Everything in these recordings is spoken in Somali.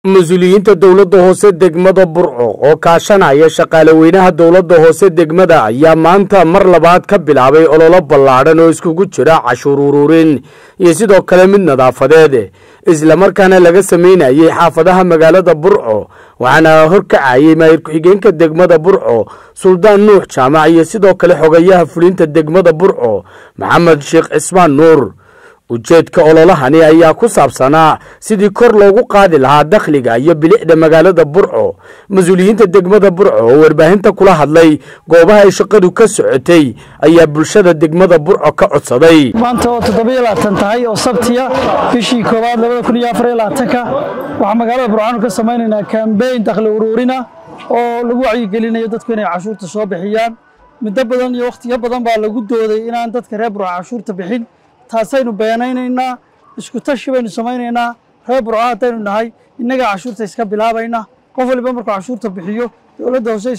mas-uuliyiinta dowladda hoose degmada burco oo kaashanaya shaqaale weynaha dowladda hoose degmada ayaa maanta mar labaad ka bilaabay ololo ballaadhan oo iskugu jira cashuur ururin iyo sidoo kale mid nadaafadeed islamarkaana laga sameynayay xaafadaha magaalada burco waxaana horkacayay maayir ku-xigeenka degmada burco suldaan nuux jaamac iyo sidoo kale xogayaha fulinta degmada burco maxamed sheekh cismaan nuur ujeedka ololahani ayaa ku saabsanaa sidii kor loogu qaadi lahaa dakhliga iyo bilicda magaalada burco mas-uuliyiinta degmada burco oo warbaahinta kula hadlay goobaha ay shaqadu ka socotay ayaa bulshada degmada burco ka codsaday maanta oo toddobiyo labaatan tahay oo sabtiya bishii koowaad labada kun iyo afar iyo labaatanka waxaa magaalada burcaanu ka samaynaynaa kambeyn dakhli uruurina oo lagu wacyigelinayo dadku inay cashuurta soo bixiyaan muddo badan iyo wakhtiyo badan baa lagu dooday inaan dadka reer burco cashuurta bixin taasaynu beenaynaynaa isku tashi baynu samaynaynaa reer burco haddaynu nahay innagaa cashuurta iska bilaabayna qof waliba markuu cashuurta bixiyo dowladda hoose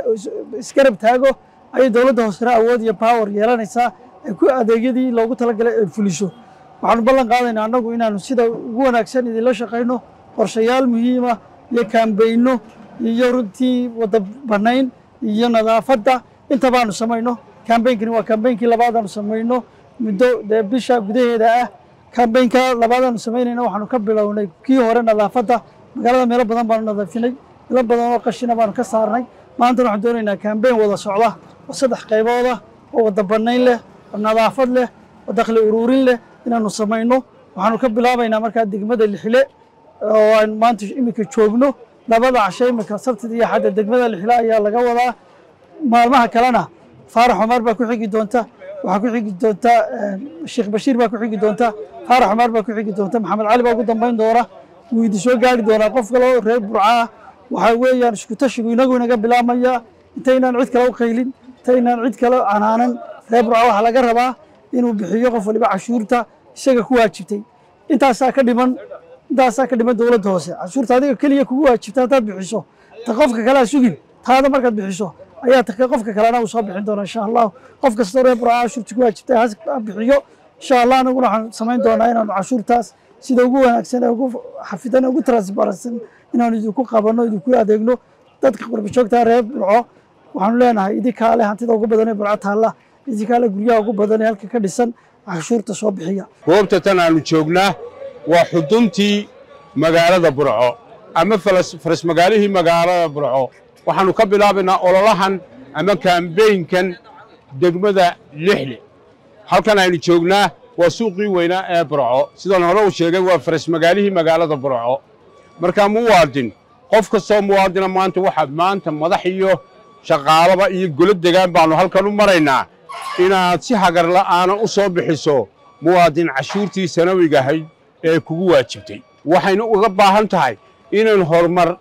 isgarab taago ayay dowladda hoosena awood iyo power yeelanaysaa ay ku adeegyadii loogu talagalay ay fuliso waxaanu ballan qaadaynaa annagu inaanu sida ugu wanaagsan idinla shaqayno qorshayaal muhiima iyo kaambeyno iyo runtii wada bannayn iyo nadaafadda inta baanu samayno kaambeynkani waa kaambeynkii labaadaanu samayno muddo dee bisha gudaheeda ah kambeynka labaadaanu samaynayna waxaanu ka bilownay kii hore nadaafadda magaalada meelo badan baanu nadaafinay meelo badan oo qashina baanu ka saarnay maantana waxaan doonaynaa kambeyn wada socda oo saddex qaybooda oo wada bannayn leh oo nadaafad leh oo dakhli uruurin leh inaanu samayno waxaanu ka bilaabaynaa markaa degmada lixile oo aynu maanta iminka joogno labada casho iminka sabtida iyo xadda degmada lixile ayaa laga wadaa maalmaha kalena faarax cumar baa ku xigi doonta waxaa ku xigi doonta sheekh bashiir baa ku xigi doonta faarax cumar baa ku xigi doonta maxamed cali baa ugu dambayn doona wuu idi soo gaari doonaa qof kale oo reer burca ah waxaa weeyaan isku tashigu inagu inaga bilaabmaya intaynaan cid kale u qaylin intaynaan cid kale canaanan reer burca waxaa laga rabaa inuu bixiyo qof waliba cashuurta isaga ku waajibtay intaasaa ka dhiman intaasaa ka dhiman dowladda hoose cashuurta adiga keliya kugu waajibta haddaad bixiso ta qofka kalea sugin taada markaad bixiso ayaa qofka kalena uu soo bixin doona insha allahu qof kastoo reer burca cashuurta ku waajibtay ha bixiyo insha allah anaguna waxaan samayn doonaa inaanu cashuurtaas sida ugu wanaagsan ee ugu xafidan ee ugu transparensan inaanu idinku qabanno idinku adeegno dadka qurbajoogta reer burco waxaanu leenahay idinkaa leh hantida ugu badan ee burco taalla idinkaa leh guryaha ugu badan ee halka ka dhisan cashuurta soo bixiya goobta tan aanu joognaa waa xuduntii magaalada burco ama faras magaalihii magaalada burco waxaannu ka bilaabaynaa ololahan ama kaambeynkan degmada lixle halkan aynu joognaa waa suuqii weynaa ee burco sidaan hore u sheegay waa faras magaalihii magaalada burco markaa muwaadin qof kastoo muwaadina maanta waxaad maanta madax iyo shaqaalaba iyo golo degaan baannu halkan u maraynaa inaad si hagar la'aana u soo bixiso muwaadin cashuurtii sanawiga ahayd ee kugu waajibtay waxaynu uga baahan tahay inaynu horumar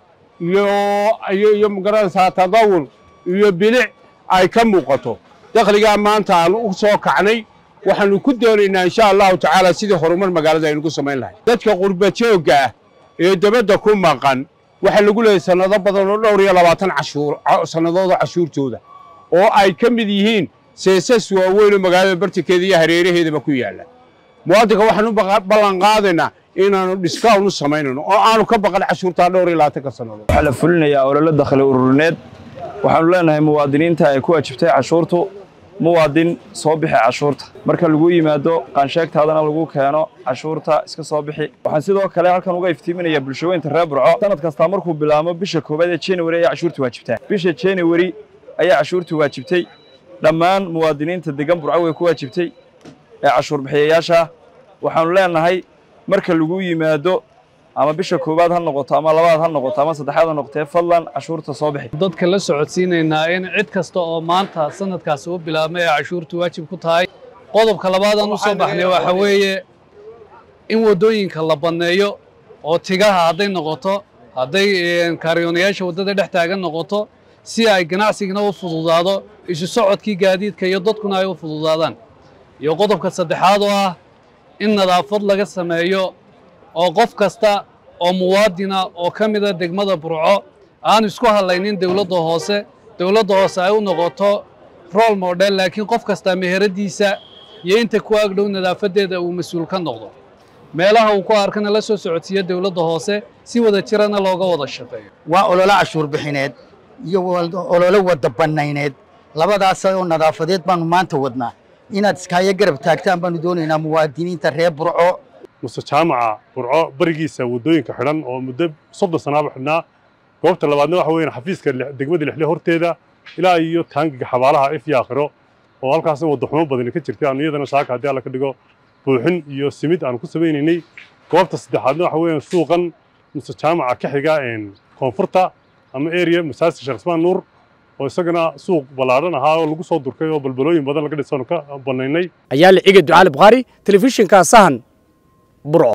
iyo magaranaysaa tadawul iyo bilic ay ka muuqato dakhligaa maanta aanu u soo kacnay waxaannu ku doonaynaa insha allahu tacaala sidii horumar magaalada aynu ku samayn lahay dadka qurbajoogga ah ee debadda ku maqan waxaa lagu leeyahay sannado badan oo dhowr iyo labaatan cashuur sannadooda cashuurtooda oo ay ka mid yihiin seesas waaweyn oo magaalada bartankeeda iyo hareeraheedaba ku yaalla muwaadinka waxaanu ballan qaadaynaa inaanu dhiskawn u samaynayno oo aanu ka baqan cashuurtaa dhowr iyo labaatanka sannadood waxaa la fulinayaa ololo dakhli ururineed waxaanu leenahay muwaadiniinta ay ku waajibtay cashuurtu muwaadin soo bixi cashuurta marka lagu yimaado qaansheegtaadana lagu keeno cashuurta iska soo bixi waxaan sidoo kale halkan uga iftiiminayaa bulshooyinka reer burco sanad kastaa markuu bilaamo bisha koowaad ee january ayaa cashuurta waajibtaa bisha january ayaa cashuurta waajibtay dhammaan muwaadiniinta degan burco way ku waajibtay ee cashuur bixiyayaasha waxaanu leenahay marka lagu yimaado ama bisha koowaad ha noqoto ama labaad ha noqoto ama saddexaad ha noqotee fadlan cashuurta soo bixi dadka la socodsiinaynaa in cid kasta oo maanta sanadkaasi u bilaabmay ee cashuurtu waajib ku tahay qodobka labaadaan u soo baxnay waxa weeye in waddooyinka la banneeyo oo tigaha hadday noqoto hadday kaariyoonayaasha waddada dhex taagan noqoto si ay ganacsigana u fududaado isu socodkii gaadiidka iyo dadkuna ay u fududaadaan iyo qodobka saddexaad oo ah in nadaafad laga sameeyo oo qof kasta oo muwaadina oo ka mida degmada burco aan isku hadlaynin dowladda hoose dowladda hoose ay u noqoto role model laakiin qof kastaa meheradiisa iyo inta ku agdhow nadaafadeeda uu mas-uul ka noqdo meelaha uu ku arkana la soo socodsiiya dowladda hoose si wada jirana looga wada shaqeeyo waa ololo cashuur bixineed iyo ololo wada bannayneed labadaas oo nadaafadeed baanu maanta wadnaa inaad iskaayo garab taagtaan baanu doonaynaa muwaadiniinta reer burco muse jaamaca burco barigiisa waddooyinka xidhan oo muddo soddon sanaaba xidhnaa goobta labaadna waxa weeyaan xafiiska degmada lixle horteeda ilaa iyo taangiga xabaalaha ifyo aakhiro oo halkaasna waddaxumo badani ka jirtay aanu iyadana saaka haddii alla ka dhigo buuxin iyo simid aanu ku samaynaynay goobta saddexaadna waxa weeyaan suuqan muse jaamaca ka xiga koonfurta ama area masaajidka sheekh ismaan nuur oo isagana suuq ballaadhan ahaa oo lagu soo durkay oo balbalooyin badan laga dhisaanu ka bannaynay ayaa la ciga ducaali bukhaari telefishinka sahan burco